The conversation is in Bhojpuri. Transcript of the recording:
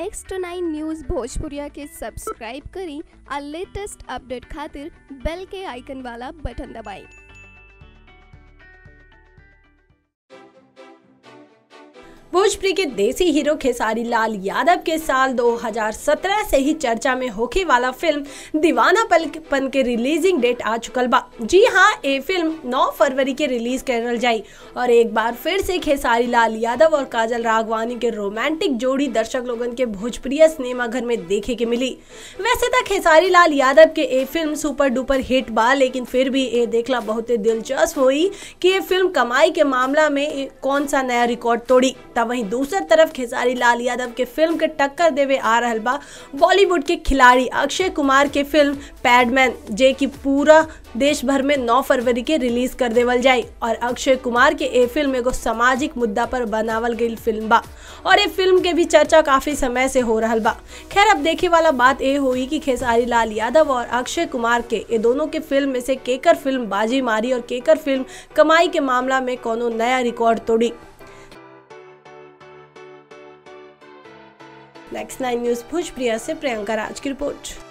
नेक्स्ट नाइन न्यूज़ भोजपुरिया के सब्सक्राइब करी और लेटेस्ट अपडेट खातिर बेल के आइकन वाला बटन दबाएं भोजपुरी के देसी हीरो खेसारी लाल यादव के साल 2017 से ही चर्चा में होके वाला फिल्म दीवाना पन के रिलीजिंग डेट आ चुकल बा जी हाँ ये फिल्म 9 फरवरी के रिलीज करल जाई और एक बार फिर से खेसारी लाल यादव और काजल राघवानी के रोमांटिक जोड़ी दर्शक लोगन के भोजपुरिया सिनेमा घर में देखे के मिली वैसे तो खेसारी लाल यादव के ये फिल्म सुपर डुपर हिट बा लेकिन फिर भी ये देखला बहुत दिलचस्प हुई कि ये फिल्म कमाई के मामला में कौन सा नया रिकॉर्ड तोड़ी तब वहीं दूसर तरफ खेसारी लाल यादव के फिल्म के टक्कर देवे आ रहल बा बॉलीवुड के खिलाड़ी अक्षय कुमार के फिल्म पैडमैन जे की पूरा देश भर में 9 फरवरी के रिलीज कर देवल जाए और अक्षय कुमार के ये फिल्म एगो सामाजिक मुद्दा पर बनावल गई फिल्म बा और ये फिल्म के भी चर्चा काफी समय से हो रहल बा खैर अब देखे वाला बात ये हुई कि खेसारी लाल यादव और अक्षय कुमार के ये दोनों के फिल्म में से केकर फिल्म बाजी मारी और केकर फिल्म कमाई के मामला में कोनो नया रिकॉर्ड तोड़ी नेक्स्ट नाइन न्यूज भोजप्रिया से प्रियंका राज की रिपोर्ट